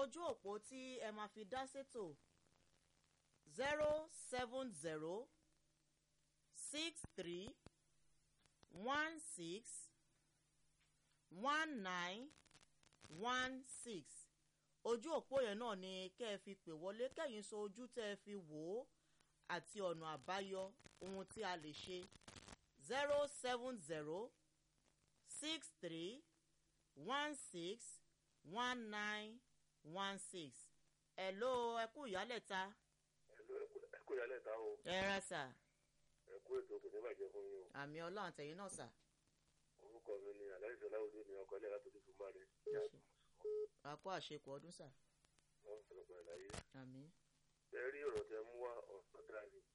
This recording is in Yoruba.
ojú òpó tí ẹ máa fi dá sétò zero seven zero six three one six one nine one six ojú òpó yẹn náà ni kẹ́ ẹ fi pè wọlé kẹ́yìn sọ ojú tẹ́ ẹ fi wò ó àti ọ̀nà àbáyọ ohun tí a lè ṣe zero seven zero six three one six one nine one six hello ẹ kú ìyálẹ̀ta ẹ kú ìyálẹ̀ ta o ẹ ra sà ẹ kú ètò kò ní bàjẹ́ fún yín o àmì ọlọ́run àtẹ̀yìn náà sà orúkọ mi ni aláìsí ọláwọlé ní ọkọ ilé látòdì fún bá rẹ a kó àṣekù ọdún sà wọn fẹlẹpẹ láyé àmì ẹ rí ọ̀rọ̀ tẹ mú wá ọ̀rọ̀ dáa ni